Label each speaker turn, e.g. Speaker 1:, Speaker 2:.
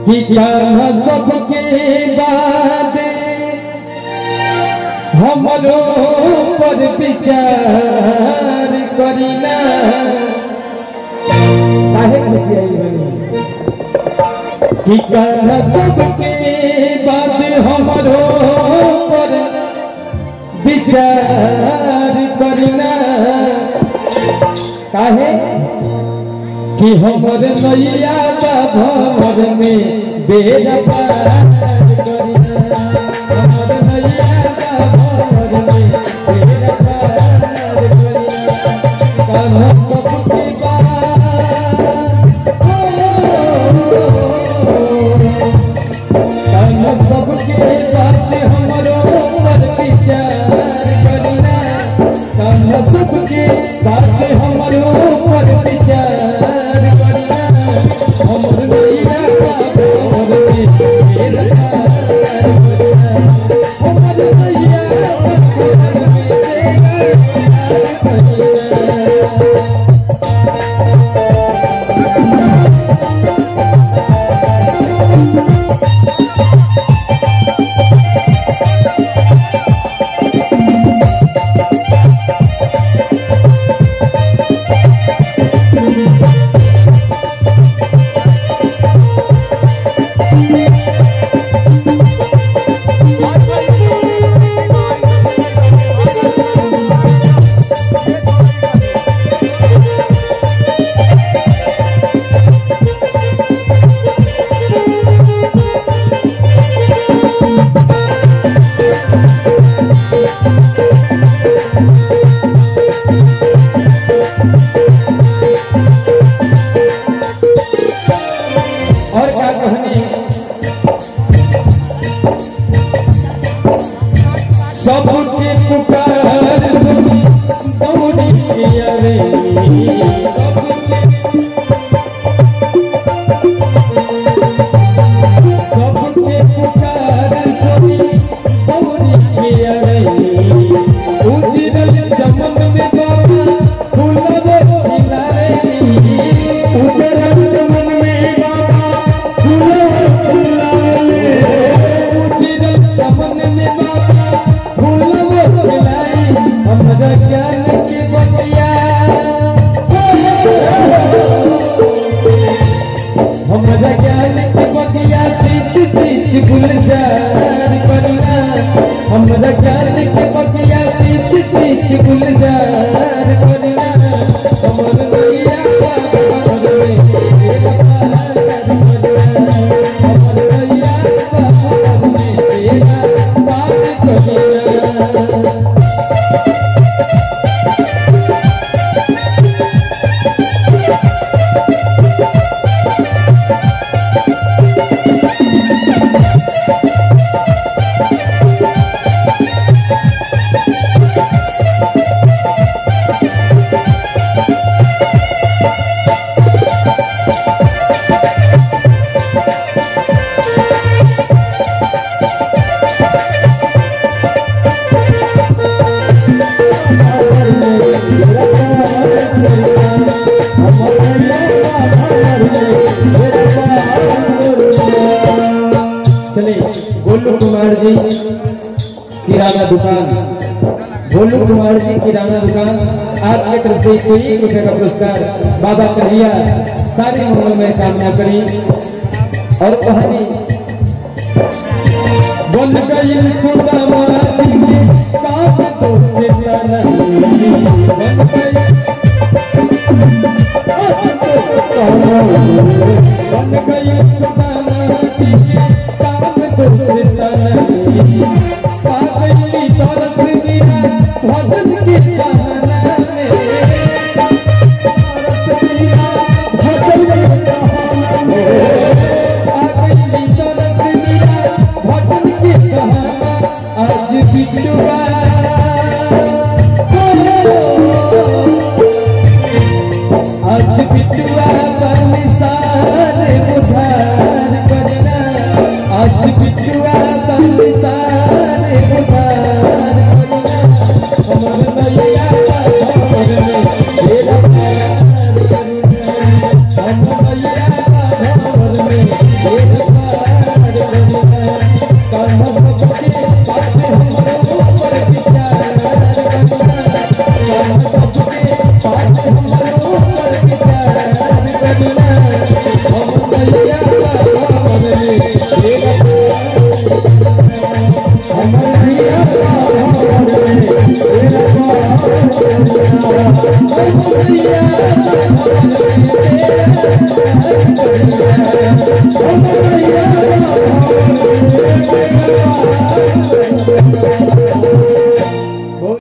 Speaker 1: कि जाना सबके बाद हमरो पर विचार करीना काहे खुशी आई बनी कि जाना सबके बाद हमरो पर विचार करीना काहे कि हमर नैया भवर में बेरा पार करिना हमर नैया भवर में बेरा पार करिना कान्हा सबके कान्हा सबके बात हमरो पर विचार करिना कान्हा सबके बात हमरो पर विचार करिना हमर नैया भवर में बेरा पार करिना हमर नैया भवर में बेरा पार करिना और क्या कहनी सबके पुकार सुनी दौड़ी अरे सबके पुकार सुनी दौड़ी अरे उजरल चमन में बाबा फूलवे खिलारे उजरल चमन में बाबा फूलवे खिलारे उजरल चमन में बाबा फूलवे खिलाए हमरा ज्ञान के बतिया हमरा ज्ञान के बतिया सीत सीत गुलजार करिना हमरा ज्ञान के बतिया सीत सीत गुलजार करिना हमर नैया बाबर में बेरा पार करिना हमर नैया बाबर में बेरा पार करिना चलिए गोलू कुमार जी किराना दुकान गोलू कुमार जी किराना दुकान आपके तरफ से एक सौ एक रुपए का पुरस्कार बाबा कन्हैया सारे मंगल में कामना करी और कहानी बन गई तो समाज में काम तो से नहीं बन गई बन गई तो समाज में काम तो से नहीं पागली तरस मेरा भजन के सहारा में तरस मेरा भजन के सहारा में पागली तरस मेरा भजन के सहारा आज बिटुआ आज बिटुआ बलिसार उधार करना आज बिटुआ बलिसार उधार करना हमर नैया राम सबके पास हमरो करके प्यार करना हम मैया हमरे तेरा हम मैया हमरे तेरा हम मैया हमरे तेरा हम मैया